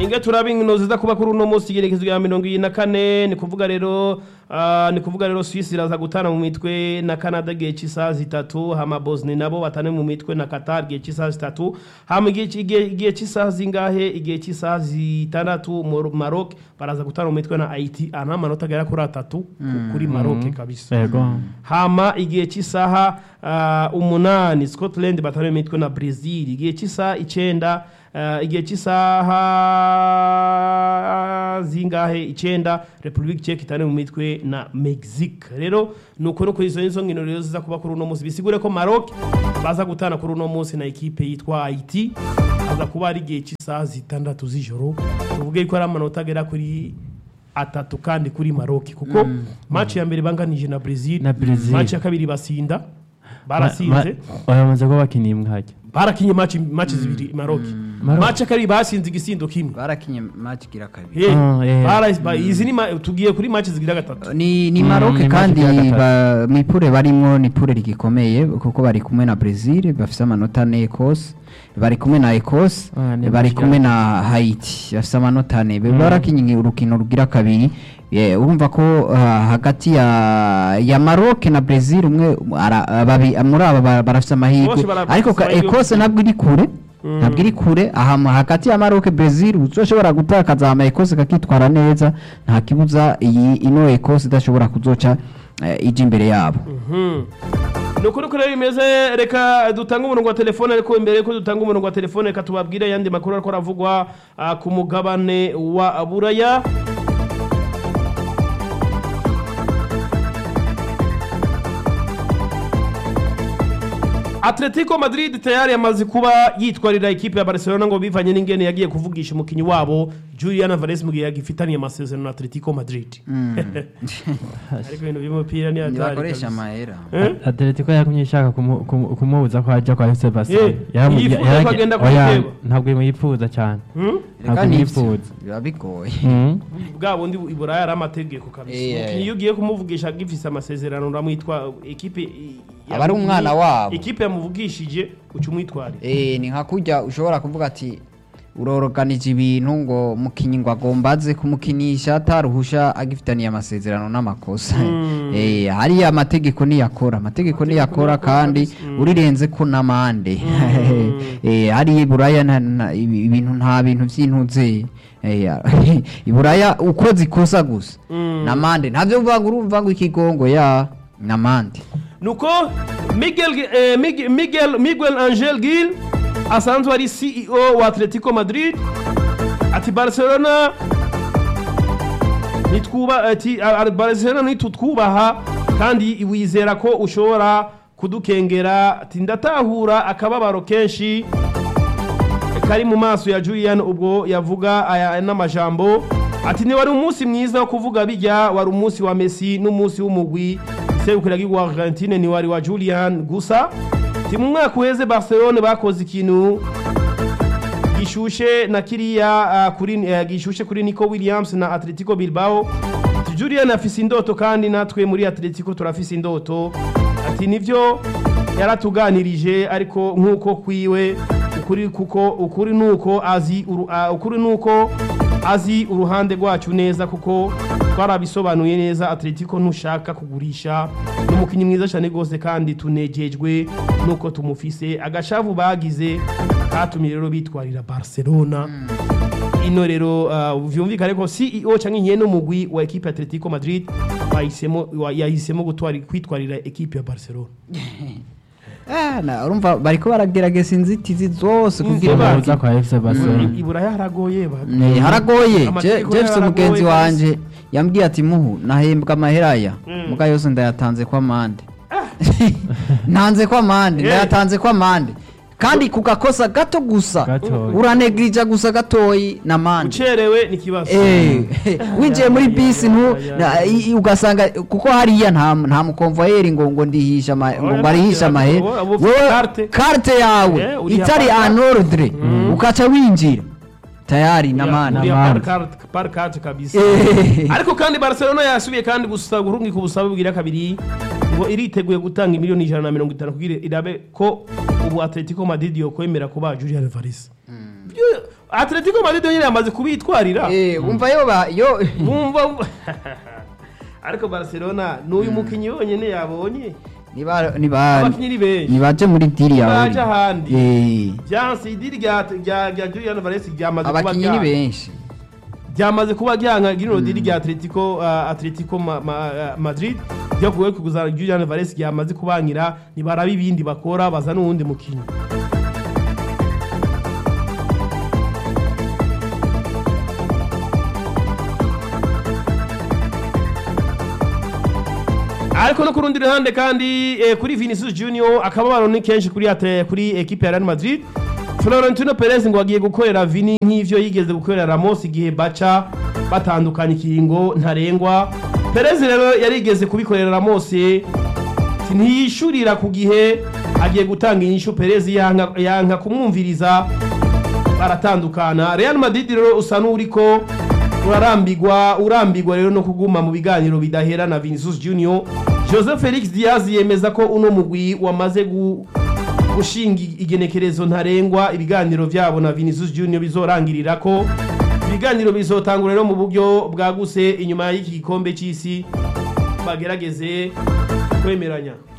twige turabe inkino ziza kuba kuri uno munsi igerekezo rya mirongo ibiri na kane ni kuvuga rero ah, ni kuvuga rero Suisse iraza gutana mu mitwe na Canada igihe cy'isaha zitatu hama Bosnia nabo batane mu mitwe na Qatar igihe cy'isaha zitatu hama igihe igihe- igihe cy'isaha zingahe igihe cy'isaha zitandatu Mor- Maroc baraza gutana mu mitwe na Haiti ana amanota agera kuri atatu ku- kuri Maroc kabisa yego hama igihe cy'isaha uh, umunani scotland batari mu mitwe na brazil igihe cy'isaha icenda uh, igihe cy'isaha zingahe icenda republic czech itari mu mitwe na mexique rero nuko no kuri izo nizo nkino rero ziza kuba kuri uno munsi bisigure ko maroc baza gutana kuri uno munsi na ekipe yitwa haiti aza kuba ari igihe cy'isaha zitandatu z'ijoro tuvuge ko ari amanota agera kuri atatu kandi kuri maroc kuko match ya mbere banganije na brazil Na Brazil. match ya kabiri basinda barasinze bamaze kuba bakiniye mwajya barakinye match match zibiri maroc Maroc. match ya kabiri basinze igisindo kimwe barakinye match igira kabiri Eh, Ah, eh. bara- ba- izi ni ma- tugiye kuri match zigira gatatu ni ni Mm, Maroc ni kandi match ya ba- mu ipure barimo ni ipure rigikomeye kuko bari kumwe na Brazil bafise amanota ane Ecosse bari kumwe na Ecosse Ah, ni bari match kumwe ya- na Haiti bafise amanota ane mm. barakinye urukino rugira kabiri Eh, urumva ko ah, hagati ya ya Maroc na Brazil umwe ara- babi- muri aba ba- barafise amahirwe Bose bara- ariko ka- amahirwe Ecosse nabwo iri kure ntabwo iri kure aha mu- hagati ya Maroc Brazil uzoshobora gutakaza ama Ecosse kakitwara neza nta kibuza iyi ino Ecosse idashobora kuzoca eh, ija imbere yabo ni ukuri kuri bimeze reka dutange umurongo wa telefone ariko imbere yuko dutanga umurongo wa telefone reka tubabwire ayandi makuru ariko aravugwa ah, ku mugabane wa buraya Atletico Madrid tayari yamaze kuba yitwarira ikipe ya Barcelona ngo bivanye n'ingene yagiye kuvugisha umukinyi wabo Julian Alvarez mu gihe yagifitaniye amasezerano na Atletico Madrid ariko ibintu by'umupira ni hatari ntibakoresha kabisa. amahera Eh? atletico yagumye ishaka kumu- kumu- kumubuza ko ajya kwa fc barcelona Eh, Yaramu- yifuza yarage- ko agenda oya, kuyiteba. ntabwo imwifuza cyane Hmm? ntabwo Reka nivyo, imwifuza biba bigoye Mm. bwa bundi i Buraya ari amategeko kabisa Eh, umukinnyi iyo ugiye kumuvugisha agifise amasezerano uramwitwa ikipe i- Aba ari yamuvugi- umwana wabo. ikipe yamuvugishije uca umwitwarira Eh, ni nka kujya ushobora kuvuga ati uroroganije ibintu ngo mukinyi ngo agomba aze kumukinisha ataruhusha agifitaniye amasezerano n'amakosa eh hariya amategeko niyakora amategeko niyakora kandi urirenze ko n'amande eh hariya iburaya nta- nta- ibi- ibintu nta bintu by'intuze eh, ya- iburaya uko zikosa gusa n'amande ntabyo uvuga ngo urumva ngo ikigongo ya n'amande nuko miguel eh, Mig- miguel miguel angel gil asanzwe ari ceo wa atletico madrid ati barcelona nitwuba ati a- a- barcelona nitutwubaha kandi wizera ko ushobora kudukengera ati ndatahura akababaro kenshi kari mu maso ya Julian ubwo yavuga aya n'amajambo ati ni wari umunsi mwiza wo kuvuga bijya wari umunsi wa Messi n'umunsi w'umugwi iserukira wa Argentine ni wari wa Julian gusa ati mu mwaka uheze Barcelona bakoze ikintu gishushe na kiriya uh, kuri uh, gishushe kuri Nico Williams na Atletico Bilbao ati Julian afise indoto kandi natwe muri Atletico turafise indoto ati nivyo yaratuganirije ariko nkuko kwiwe ukuri kuko ukuri nuko azi uru, uh, ukuri nuko azi uruhande rwacu neza kuko twarabisobanuye neza Atletico ntushaka kugurisha n'umukinnyi mwiza cyane rwose kandi tunejejwe nuko tumufise agashavu bagize katumye rero bitwarira Barcelona ino rero uh, vyumvikane ko CEO canke nyene umugwi wa equipe Atletico Madrid bahisemo wa- yahisemo gutwara kwitwarira equipe ya Barcelona Ah, na urumva bariko baragerageza inzitizi zose kugira Inzeba- ngo uza kwa fc barcelona I- iburaya haragoye ba Eh, haragoye Je- Amategeko Jefferson yaragoye mugenzi kabisa. wanje yambwiye ati muhu nahembwa amahera aya Mm. muga yose ndayatanze kwa mande ntanze kwa mande Eh. ndayatanze kwa mande kandi ku gakosa gato gusa Gatoyi. uranegirija gusa gatoyi na mande ucerewe ni kibazo Eh, winjiye muri bisi ntu na- i- i- ugasanga kuko hariya nta nta mukonvoyeri ngo ngo ndihisha ama- ngo ngo arihisha amahera Abo- abo ufite wowe carte. carte yawe Eh, uriha itari paka. en ordre ukaca winjira tayari na mande Uriya Namande. par carte- par carte kabisa Eh. ariko kandi Barcelona yasubiye kandi gusa guhungika ubusabe bwira kabiri ngo iriteguye gutanga miliyoni ijana na mirongo itanu kugira irabe ko ubu Atletico Madrid yokwemera kuba Julian Alvarez Byo- atletico madrid nyine yamaze kubitwarira Eh, wumva yo ba yo bumva ariko barcelona n'uyu mukinnyi wonyine yabonye niba niba abakinnyi ni benshi nibaje muri diri yawe Nibaje ahandi. Eh, byanse idiri rya rya rya Julian Valles ryamaze kuba abakinyi ni ryanga benshi ryamaze kuba ryanga rino diri rya Atletico uh, Atletico ma, ma, uh, Madrid ryo kuwe kuguzana Julian Valles ryamaze kubangira nibaraba ibindi bakora baza n'uwundi mukinnyi ariko no ku rundi ruhande kandi eh, kuri Vinicius Junior akababaro ni kenshi kuri ate, kuri equipe ya Real Madrid Florentino Perez ngo agiye gukorera Vini nk'ivyo yigeze gukorera Ramos igihe baca batandukanye ikiringo ntarengwa Perez rero yarigeze kubikorera Ramos ntiyishurira ku gihe agiye gutanga inyishu Perez yanka, yanka kumwumviriza baratandukana Real Madrid rero usa n'uriko urarambigwa urambigwa rero no kuguma mu biganiro bidahera na Vinicius Junior Jose Felix Diaz yemeza ko uno mugwi wamaze gu gushinga igenekerezo ntarengwa ibiganiro vyabo na Vinicius Junior bizorangirira ko ibiganiro bizotangura rero mu buryo bwaguse inyuma y'iki gikombe c'isi bagerageze kwemeranya